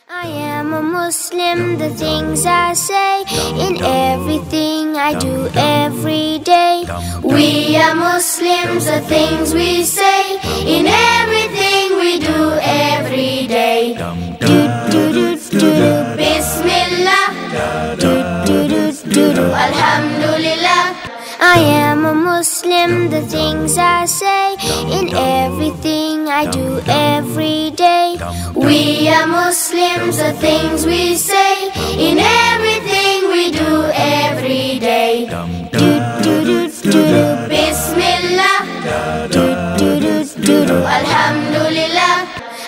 I am a Muslim, the things I say in everything I do every day. We are Muslims, the things we say in everything we do every day. Do do do do do Bismillah. Do do do do do Alhamdulillah. I am a Muslim, the things I say in everything I do every day. We are Muslims, the things we say in everything we do every day. Do do do do do Bismillah. Do do do do do Alhamdulillah.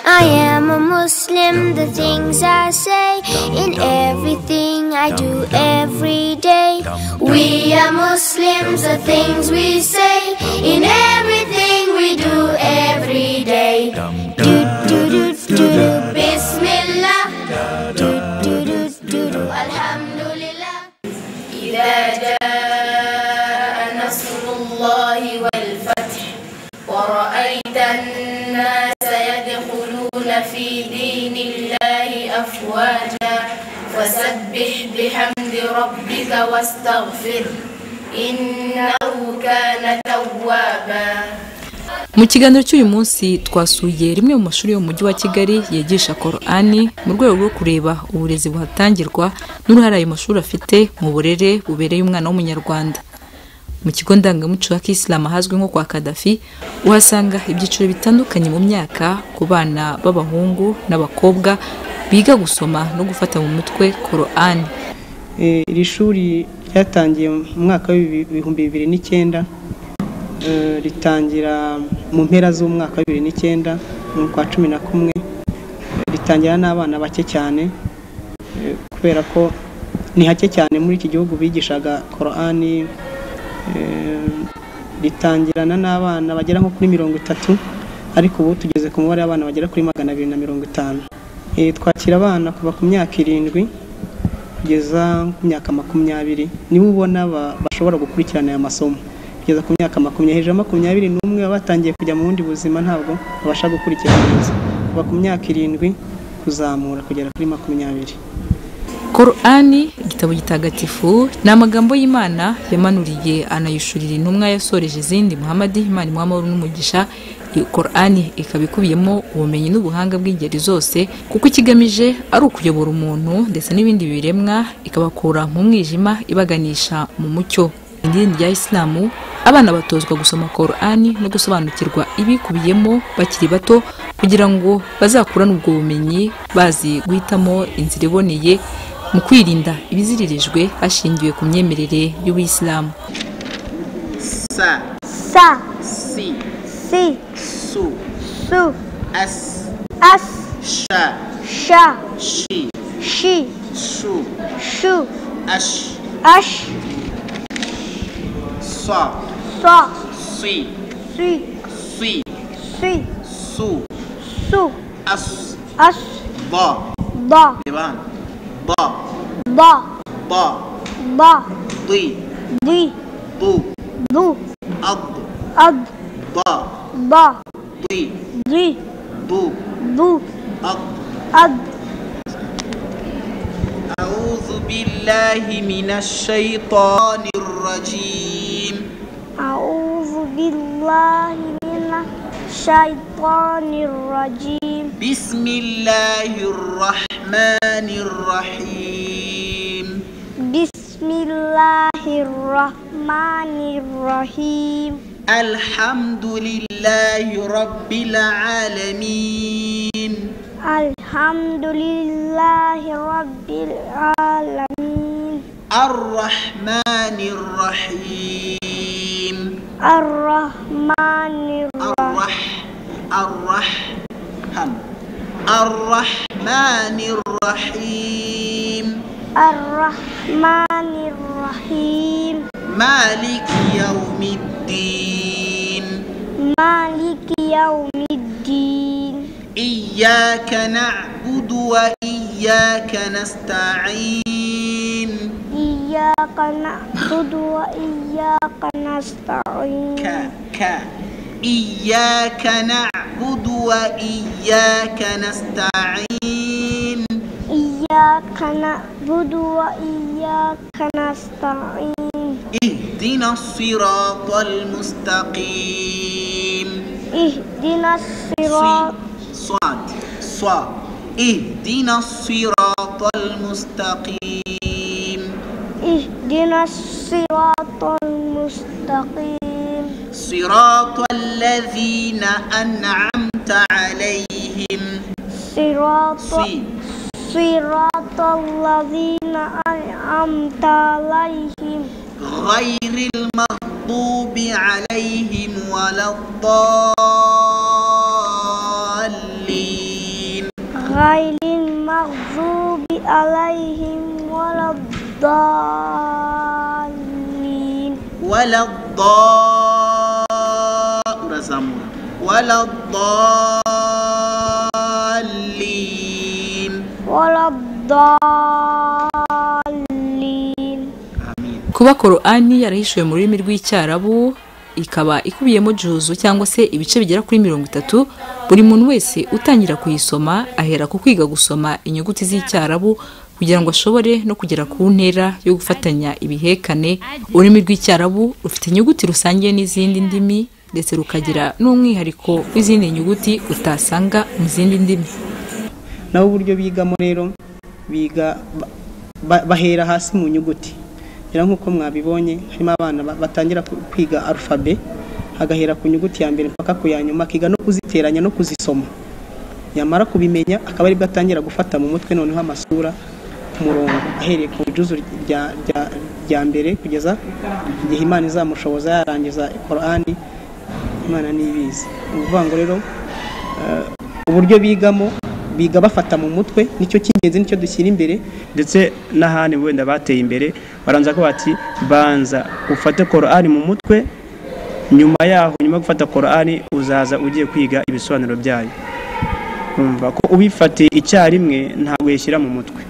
I am a Muslim, the things I say in everything I do every day. We are Muslims, the things we say in everything we do every day. Do do do do do Bismillah. Do do do do do Alhamdulillah. إذا جاء نصر الله والفتح ورأيت الناس يدخلون في دين الله أفواجا فسبح بحمد ربك واستغفر إنه كان توابا mu kiganiro cy'uyu munsi twasuye rimwe mu mashuri yo mu mujyi wa kigali yigisha korani mu rwego rwo kureba uburezi buhatangirwa n'uruhare ayo mashuri afite mu burere bubereye umwana w'umunyarwanda mu kigo ndangamuco ya kisilamu ahazwi nko kwa kadafi uhasanga ibyiciro bitandukanye mu myaka ku bana b'abahungu n'abakobwa biga gusoma no gufata mu mutwe korani Eh, iri shuri ryatangiye mu mwaka w'ibihumbi bibiri n'icyenda eh, ritangira mu mpera z'umwaka w'ibihumbi bibiri n'icyenda mu kwa cumi na kumwe ritangira n'abana bake cyane eh, kubera ko ni hake cyane muri iki gihugu bigishaga korani eh, ritangirana n'abana bagera nko kuri mirongo itatu ariko ubu tugeze ku mubare w'abana bagera kuri magana abiri na mirongo itanu Eh, twakira abana kuva ku myaka irindwi kugeza ku myaka makumyabiri nibo ubona ba- bashobora gukurikirana aya masomo kugeza ku myaka makumyabiri hejuru ya makumyabiri n'umwe baba batangiye kujya mu bundi buzima ntabwo babasha gukurikirana neza kuva ku myaka irindwi kuzamura kugera kuri makumyabiri korani igitabo gitagatifu ni amagambo y'imana yamanuriye anayishurira intumwa yasoreje izindi muhamadi imana imuha amahoro n'umugisha Iyo korani ikaba ikubiyemo ubumenyi n'ubuhanga bw'ingeri zose kuko ikigamije ari ukuyobora umuntu ndetse n'ibindi biremwa ikabakura mu mwijima ibaganisha mu mucyo Mu idini rya isilamu abana batozwa gusoma korani no gusobanukirwa ibikubiyemo bakiri bato kugira ngo bazakurane ubwo bumenyi bazi guhitamo inzira iboneye mu kwirinda ibiziririjwe hashingiwe ku myemerere y'ubuyisilamu sa sa, si si, su su, as as, sha sha, shi shi, su shu, ash ash, sa sa, si si, si si, su su, as as, ba ba, Diba? ba ba, ba ba, di di, bu du, ad ad, ba ba, di di, bu du, ad ad. أعوذ بالله من الشيطان الرجيم أعوذ بالله من الشيطان الرجيم بسم الله الرحمن الرحيم بسم الله الرحمن الرحيم الحمد لله رب العالمين الحمد لله رب العالمين الرحمن الرحيم الرحمن الرح الرح هم الرحمن الرحيم الرحمن الرحيم مالك يوم الدين مالك يوم الدين إياك نعبد وإياك نستعين إياك نعبد وإياك ك نستعين ك إياك نعبد وإياك نستعين إياك نعبد وإياك نستعين اهدنا الصراط المستقيم اهدنا الصراط صي- صاد صاد اهدنا الصراط المستقيم اهدنا الصراط المستقيم صراط الذين أنعمت عليهم صراط صيب صراط الذين أنعمت عليهم غير المغضوب عليهم ولا الضالين غير المغضوب عليهم ولا الضالين ولا الضال رزموا. ولا الضالين ولا الضالين آمين kuba korani yarahishuwe mu rurimi rw'icyarabu ikaba ikubiyemo juzu cyangwa se ibice bigera kuri mirongo itatu buri muntu wese utangira kuyisoma ahera ku kwiga gusoma inyuguti z'icyarabu kugira ngo ashobore no kugera ku ntera yo gufatanya ibihekane ururimi rw'icyarabu rufite inyuguti rusangiye n'izindi ndimi ndetse rukagira n'umwihariko w'izindi nyuguti utasanga mu zindi ndimi nabo uburyo bigamo rero biga ba- ba- bahera hasi mu nyuguti rero nk'uko mwabibonye harimo abana ba- batangira ku- kwiga arufabe agahera ku nyuguti ya mbere mpaka ku ya nyuma akiga no kuziteranya no kuzisoma yamara kubimenya akaba aribwo atangira gufata mu mutwe noneho amasura ku murongo ahereye ku ijuzu rya, rya, rya mbere kugeza igihe imana izamushoboza yarangiza korani imana ntibizi ni ukuvuga ngo rero uburyo bigamo biga bafata mu mutwe nicyo cy'ingenzi nicyo dushyira imbere ndetse n'ahandi wenda bateye imbere baranza ko bati banza ufate korani mu mutwe nyuma yaho nyuma yo gufata korani uzaza ugiye kwiga ibisobanuro byayo umva ko ubifatiye icyarimwe ntabwo yishyira mu mutwe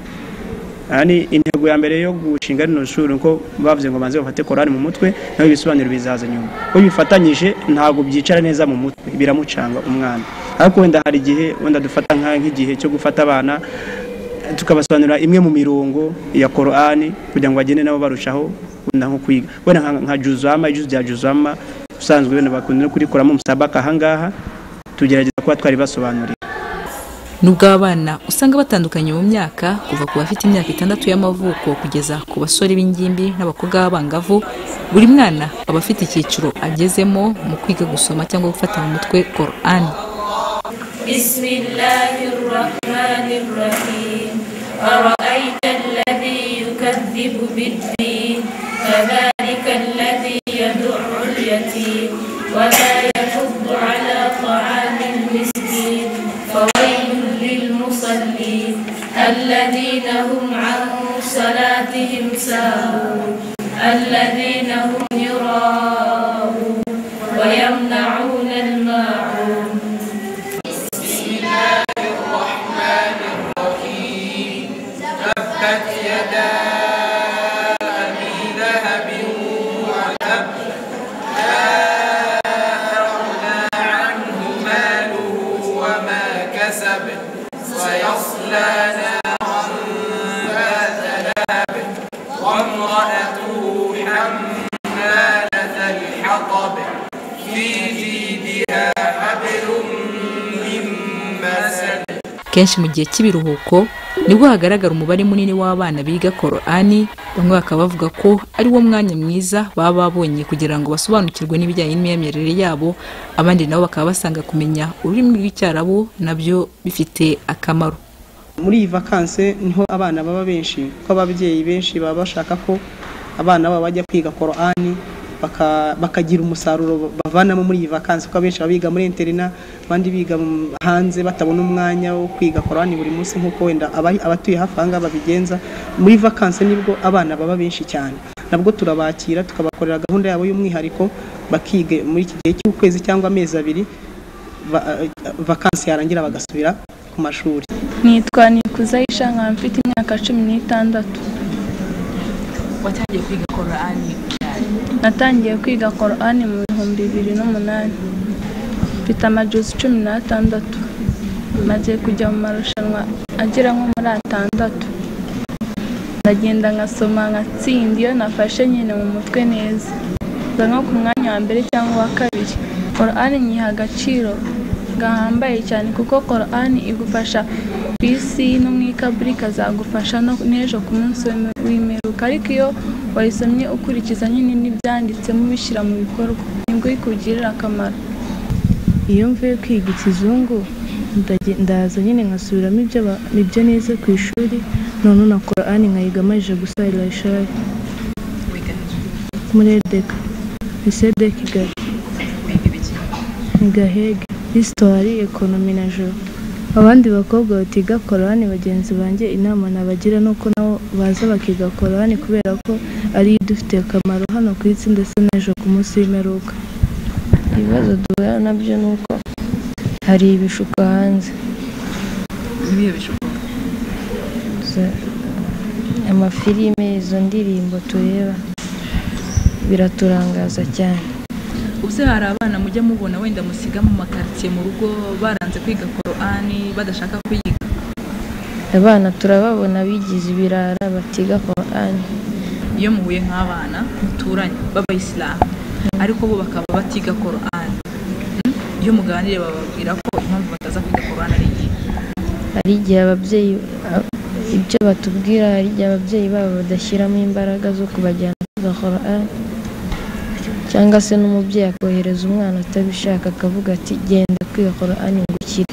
aha ni intego ya mbere yo gushinga rino shuri ko bavuze ngo banze bafate korani mu mutwe naho ibisobanuro bizaza nyuma ko bifatanyije ntabwo byicara neza mu mutwe biramucanga umwana ariko wenda hari igihe wenda dufata nka- nk'igihe cyo gufata abana tukabasobanurira imwe mu mirongo ya korani kugira ngo bagende nabo barushaho gukunda nko kwiga wenda nka- nka juzama ijuzu rya juzama usanzwe wenda bakunda no kurikoramo umusabaka ahangaha tugerageza kuba twari basobanuriye nubwo abana usanga batandukanye mu myaka kuva ku bafite imyaka itandatu y'amavuko kugeza ku basore b'ingimbi n'abakobwa b'abangavu buri mwana aba afite icyiciro agezemo mu kwiga gusoma cyangwa gufata mu mutwe korani بسم الله الرحمن الرحيم أرأيت الذي يكذب بالدين فذلك الذي يدع اليتيم ولا يحض على طعام المسكين فويل للمصلين الذين هم عن صلاتهم ساهون الذين هم يراءون ويمنعون الماعون kenshi mu gihe cy'ibiruhuko nibwo hagaragara umubare munini w'abana biga korani bamwe bakaba bavuga ko ari wo mwanya mwiza baba babonye kugira ngo basobanukirwe n'ibijyanye n'imyemerere yabo abandi nabo bakaba basanga kumenya ururimi rw'icyarabu nabyo bifite akamaro muri iyi vakanse niho abana baba benshi kuko ababyeyi benshi baba bashaka ko abana babo bajya kwiga korani baka- bakagira umusaruro bavanamo muri iyi vakanse kuko abenshi baba biga muri interina abandi biga mu- hanze batabona umwanya wo kwiga korani buri munsi nk'uko wenda abari- abatuye hafi aha ngaha babigenza muri vakanse nibwo abana baba benshi cyane nabwo turabakira tukabakorera gahunda yabo y'umwihariko bakiga muri iki gihe cy'ukwezi cyangwa amezi abiri ba- eh, vakansi yarangira bagasubira ku mashuri nitwa nikuza Aisha nkaba mfite imyaka cumi n'itandatu watangiye kwiga korani natangiye kwiga korani mu bihumbi bibiri n'umunani mfite amajuzi cumi n'atandatu maze kujya mu marushanwa agera nko muri atandatu ndagenda nkasoma nkatsinda iyo nafashe nyine mu mutwe neza nza nko ku mwanya wa mbere cyangwa uwa kabiri korani nyiha agaciro gahambaye cyane kuko korani igufasha ku isi no mu ikaburi ikazagufasha no n'ejo ku munsi w'ime- w'imperuka ariko iyo wayisomye ukurikiza nyine n'ibyanditsemo ubishyira mu bikorwa nibwo ikugirira akamaro iyo mvuye kwiga ikizungu ndaje- ndaza nyine nkasubiramo ibyo ba- ibyo nize ku ishuri none na korani nkayiga amajije gusarira ishari muri edeka lisede kigali gahege hisitwari ekonomi na joro abandi bakobwa batiga korani bagenzi banjye inama nabagira ni uko nabo baza bakiga korani kubera ko ariyo idufitiye akamaro hano ku isi ndetse n'ejo ku munsi w'imperuka ibibazo duhura nabyo ni uko hari ibishuko hanze n'ibihe bishoboka za- amafilime izo ndirimbo tureba biraturangaza cyane ubuse hari abana mujya mubona wenda musiga mu makaritsiye mu rugo baranze kwiga korani badashaka kuyiga abana turababona bigize ibirara batiga korani iyo muhuye nk'abana muturanye b'abayisilamu ariko bo bakaba batiga korani Mm? iyo muganiriye bababwira ko impamvu bataza kwiga korani ari iyihe hari igihe ababyeyi a- ibyo batubwira hari igihe ababyeyi babo badashyiramo imbaraga zo kubajyana kwiga korani cyangwa se n'umubyeyi akohereza umwana atabishaka akavuga ati genda kwiga korani ngo ukire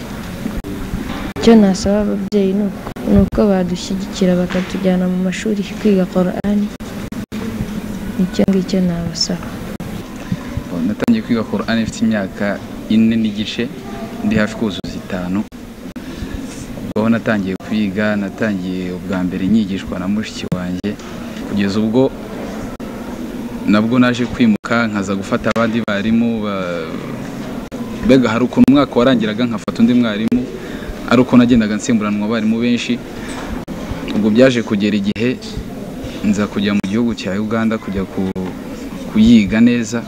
icyo nasaba ababyeyi ni uko- ni uko badushyigikira bakatujyana mu mashuri kwiga korani nicyo ngicyo nabasaba natangiye kwiga korani mfite imyaka ine n'igice ndi hafi kuzuza itanu ubwo natangiye kwiga natangiye ubwa mbere nyigishwa na mushiki wanjye kugeza ubwo nabwo naje kwimuka nkaza gufata abandi barimu ba- mbega hari ukuntu umwaka warangiraga nkafata undi mwarimu ari uko nagendaga nsimburanwa abarimu benshi ubwo byaje kugera igihe nza kujya mu gihugu cya uganda kujya ku- kuyiga neza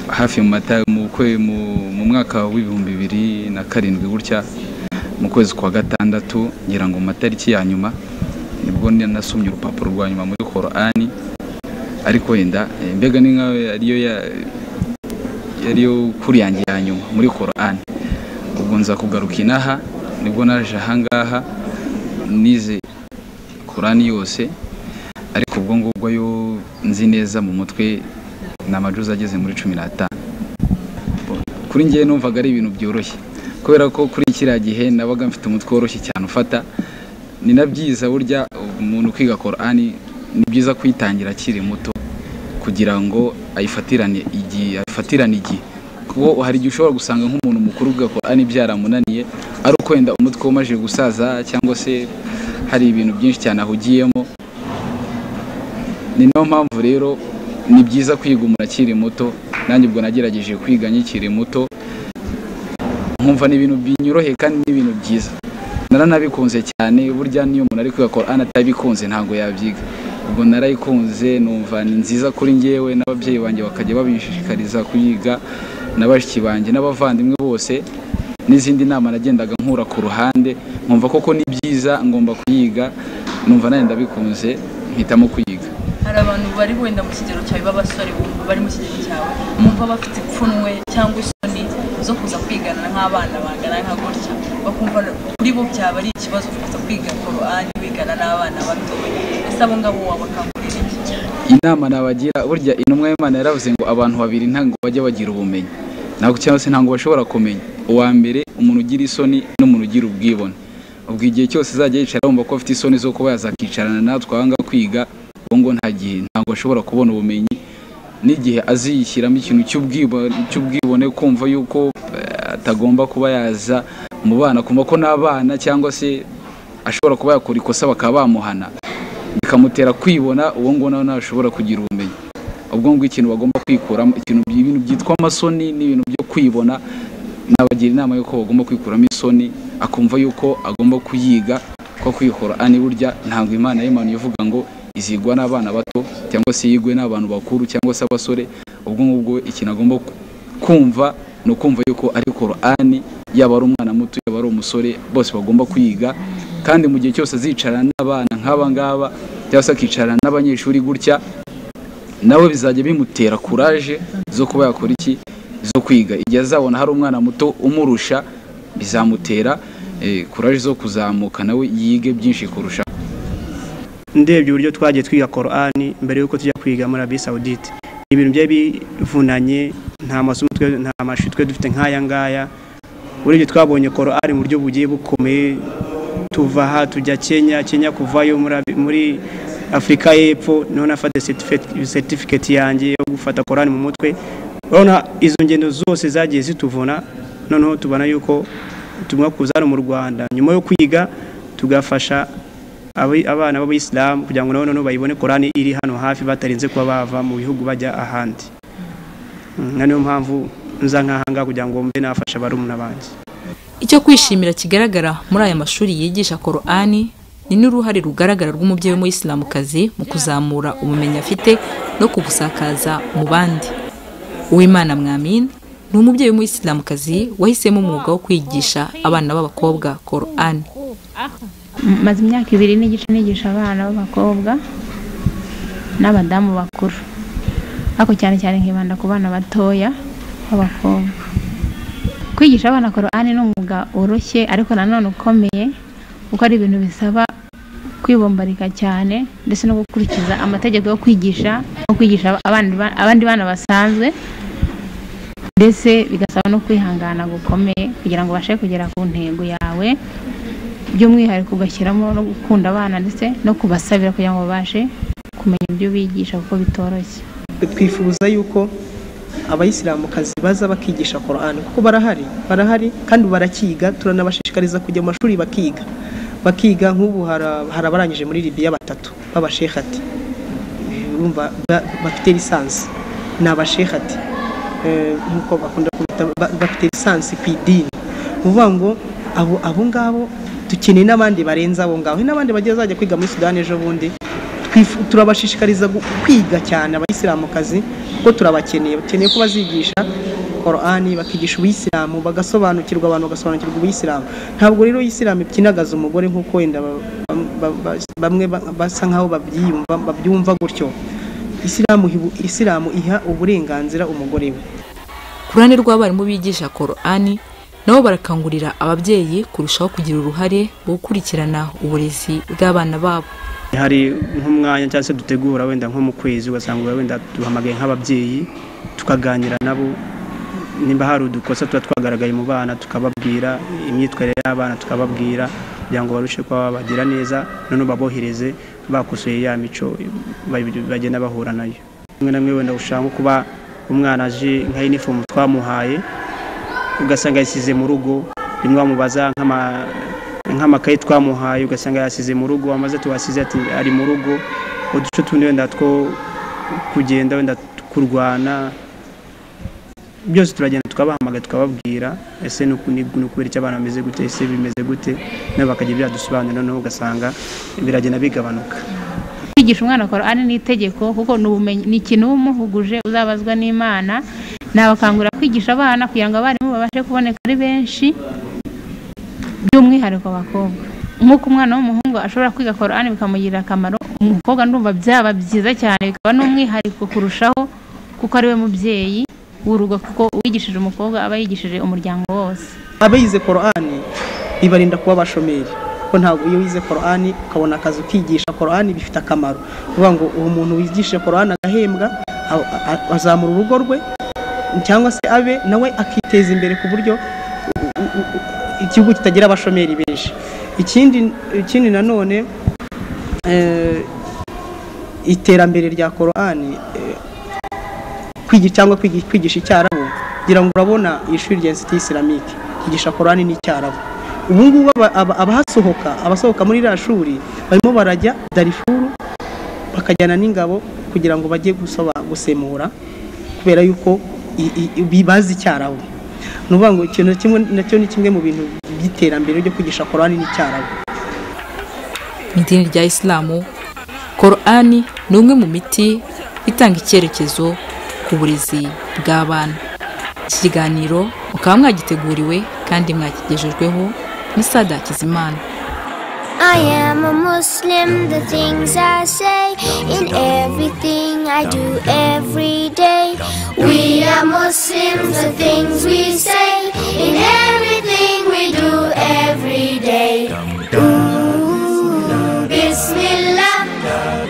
hafi mu mata mu kwe mu mu mwaka w'ibihumbi bibiri na karindwi gutya mu kwezi kwa gatandatu ngira ngo mu matariki ya nyuma nibwo ni- nasomye urupapuro rwa nyuma muri korani ariko wenda eh, mbega ni nkaho ariyo ya- yariyo kuri yanjye ya nyuma muri korani ubwo nza kugaruka inaha nibwo naje ahangaha nize korani yose ariko ubwo ngubwo yo nzi neza mu mutwe ni amajuzi ageze muri cumi n'atanu kuri njye numvaga ari ibintu byoroshye kubera ko kuri kiriya gihe nabaga mfite umutwe woroshye cyane ufata ni na byiza burya umuntu kwiga korani ni byiza kuyitangira akiri muto kugira ngo ayifatirane igihe afatirane igihe kuko hari igihe ushobora gusanga nk'umuntu mukuru uvuga korani byaramunaniye ari uko wenda umutwe we umaze gusaza cyangwa se hari ibintu byinshi cyane ahugiyemo ni niyo mpamvu rero ni byiza kwiga umuntu akiri muto nanjye ubwo nagerageje kwiga nkikiri muto nkumva ni ibintu binyoroheye kandi ni ibintu byiza naranabikunze cyane burya niyo umuntu ari kwiga korani atabikunze ntabwo yabyiga ubwo narayikunze numva ni nziza kuri njyewe n'ababyeyi banjye bakajya babishishikariza kuyiga na bashiki banjye n'abavandimwe bose n'izindi nama nagendaga nkura ku ruhande nkumva koko ni byiza ngomba kuyiga numva nanjye ndabikunze mpitamo kuyiga hari abantu bari wenda mu kigero cyawe b'abasore bumva bari mu kigero cyawe bumva bafite ipfunwe cyangwa isoni zo kuza kwigana nk'abana bangana nka gutya bakumva kuri bo byaba ari ikibazo kuza kwiga korani wigana n'abana batoya ese abo ngabo wabakangurira iki inama nabagira burya intumwa y'imana yaravuze ngo abantu babiri ntabwo bajya bagira ubumenyi ntabwo cyangwa se ntabwo bashobora kumenya uwa mbere umuntu ugira isoni n'umuntu ugira ubwibone ubwo igihe cyose azajya yicara yumva ko afite isoni zo kuba yazakicarana natwe ahanga kwiga ubwo ngo nta gihe ntabwo ashobora kubona ubumenyi n'igihe aziyishyiramo ikintu cy'ubwibo- cy'ubwibone kumva yuko eh, atagomba kuba yaza mu bana kumva ko n'abana cyangwa se ashobora kuba yakora ikosa bakaba bamuhana bikamutera kwibona uwo ngona ntashobora kugira ubumenyi ubwo ngubwo ikintu bagomba kwikuramo ikintu ibintu byitwa amasoni n'ibintu byo kwibona nabagira inama y'uko bagomba kwikuramo isoni akumva y'uko agomba kuyiga ko kwihora ani burya ntabwo imana y'imanuye ivuga ngo izigwa n'abana bato cyangwa se yigwe n'abantu bakuru cyangwa se abasore ubwo ngubwo ikintu agomba kumva ni ukumva yuko ari korani yaba ari umwana muto yaba ari umusore bose bagomba kwiga kandi mu gihe cyose azicarana n'abana nk'aba ngaba cyangwa se akicarana n'abanyeshuri gutya nawe bizajya bimutera kuraje zo kuba yakora iki zo kwiga igihe azabona hari umwana muto umurusha bizamutera kuraje zo kuzamuka nawe yige byinshi kurusha ndebye uburyo twagiye twiga korani mbere y'uko tujya kwiga muri abi sawudite ibintu byari bivunanye nta masomo twe nta mashuri twe dufite nk'aya ngaya urebye twabonye korani mu buryo bugiye bukomeye tuva aha tujya kenya kenya kuvayo muri afurika y'epfo noneho nafata certificate yanjye yo gufata korani mu mutwe urabona izo ngendo zose zagiye zituvuna noneho tubona yuko ubutumwa kuza mu rwanda nyuma yo kwiga tugafasha abana b'abayisilamu kugira ngo noneho bayibone korani iri hano hafi batarinze kuba bava mu bihugu bajya ahandi niyo mpamvu nza nk'ahangaha kugira ngo mbe nafasha barumuna banjye icyo kwishimira kigaragara muri aya mashuri yigisha korani ni n'uruhare rugaragara rw'umubyeyi w'umuyisilamukazi mu kuzamura ubumenyi afite no kubusakaza mu bandi uwimana mwamini ni umubyeyi w'umuyisilamukazi wahisemo umwuga wo kwigisha abana b'abakobwa korani maze imyaka ibiri n'igice nigisha abana b'abakobwa n'abadamu bakuru ariko cyane cyane nkibanda ku bana batoya b'abakobwa kwigisha abana korani ni umwuga woroshye ariko nanone ukomeye kuko ari ibintu bisaba kwibombarika cyane ndetse no gukurikiza amategeko yo kwigisha no kwigisha abandi bana basanzwe ndetse bigasaba no kwihangana gukomeye kugira ngo ubashe kugera ku ntego yawe by'umwihariko ugashyiramo no gukunda abana ndetse no kubasabira kugira ngo babashe kumenya ibyo bigisha kuko bitoroshye twifuza yuko abayisilamukazi baza bakigisha korani kuko barahari barahari kandi barakiga turanabashishikariza kujya mu mashuri bakiga bakiga nk'ubu hari abarangije muri libiya batatu b'abashekati bafite lisansi ni abashekati nk'uko bakunda kubita bafite lisansi ku idini ni ukuvuga ngo abo ngabo dukeneye n'abandi barenze abo ngabo n'abandi bagiye bazajya kwiga muri sudani ejo bundi turabashishikariza kwiga cyane abayisilamukazi kuko turabakeneye bakeneye ko bazigisha korani bakigisha ubuyisilamu bagasobanukirwa abantu bagasobanukirwa ubuyisilamu ntabwo rero isilamu ikinagaza umugore nk'uko wenda bamwe basa nk'aho babyumva gutyo isilamu iha uburenganzira umugore we ku ruhande rw'abarimu bigisha korani nabo barakangurira ababyeyi kurushaho kugira uruhare mu gukurikirana uburezi bw'abana babo hari nk'umwanya cyangwa se dutegura wenda nko mu kwezi ugasanga wenda duhamagaye nk'ababyeyi tukaganira nabo nimba hari udukosa tuba twagaragaye mu bana tukababwira imyitwarire y'abana tukababwira kugira ngo barusheho kuba babagira neza noneho babohereze bakosoye ya mico bagenda bahura nayo rimwe na rimwe wenda ushaka nko kuba umwana aje nka inifomu twamuhaye ugasanga yasize mu rugo rimwe bamubaza nk'amakaye twamuhaye ugasanga yasize mu rugo amaze tuwasize ati ari mu rugo uduce tundi wenda two kugenda wenda kurwana byose turagenda tukabahamagara tukababwira ese ni ukubera icyo abana bameze gute ese bimeze gute nabo bakajya byadusobanurira noneho ugasanga biragenda bigabanuka kwigisha umwana korani ni itegeko kuko ni ikintu uba umuhuguje uzabazwa n'imana nabakangurira kwigisha abana kugira ngo abarimu babashe kuboneka ari benshi by'umwihariko abakobwa nk'uko umwana w'umuhungu ashobora kwiga korani bikamugirira akamaro umukobwa ndumva byaba byiza cyane bikaba n'umwihariko kurushaho kuko ari we mubyeyi w'urugo kuko uwigishije umukobwa aba yigishije umuryango wose abayize korani ibarinda kuba abashomeri kuko ntabwo iyo wize korani ukabona akazi ukigisha korani bifite akamaro kuvuga ngo uwo muntu wigishije korani agahembwa azamura urugo rwe cyangwa se abe nawe akiteza imbere ku buryo igihugu kitagira abashomeri benshi ikindi nanone iterambere rya korani kwigisha cyangwa kwigisha icyarabu kugira ngo urabona iri shuri rya insiti isilamike kwigisha korani n'icyarabu ubu ngubu abahasohoka abasohoka muri iriya shuri barimo barajya darifuru bakajyana n'ingabo kugira ngo bajye gusaba gusemura kubera yuko i- i- bibazi icyarabu ni ukuvuga ngo ikintu kimwe nacyo ni kimwe mu bintu by'iterambere ryo kwigisha korani n'icyarabu mu idini rya isilamu korani ni umwe mu miti itanga icyerekezo ku burezi bw'abana iki kiganiro mukaba mwagiteguriwe kandi mwakigejejweho ni sada kizimana I am a Muslim, the things I say in everything I do every day. We are Muslims, the things we say in everything we do every day. Ooh, Bismillah,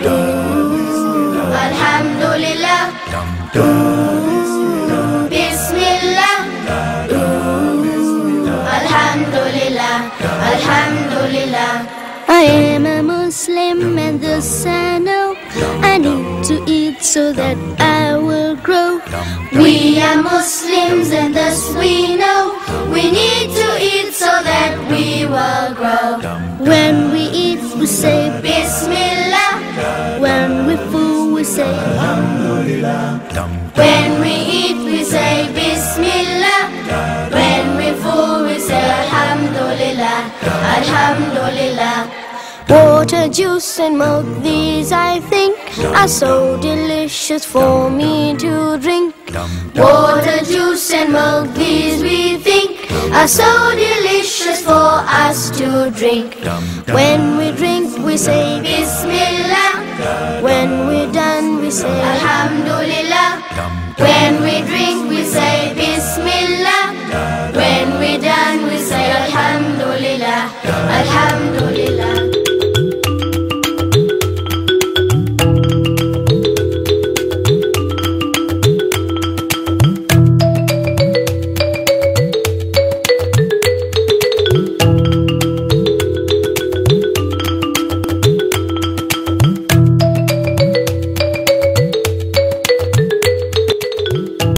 Ooh, Alhamdulillah, Ooh, Bismillah, Ooh, Alhamdulillah, Alhamdulillah. I am a Muslim and this I know I need to eat so that I will grow. We are Muslims and thus we know we need to eat so that we will grow. When we eat, we say Bismillah. When we fool, we say When we eat, we say Bismillah. When we fool, we say Alhamdulillah. Alhamdulillah. Water, juice, and milk, these I think are so delicious for me to drink. Water, juice, and milk, these we think are so delicious for us to drink. When we drink, we say Bismillah. When we're done, we say Alhamdulillah. When we drink, we say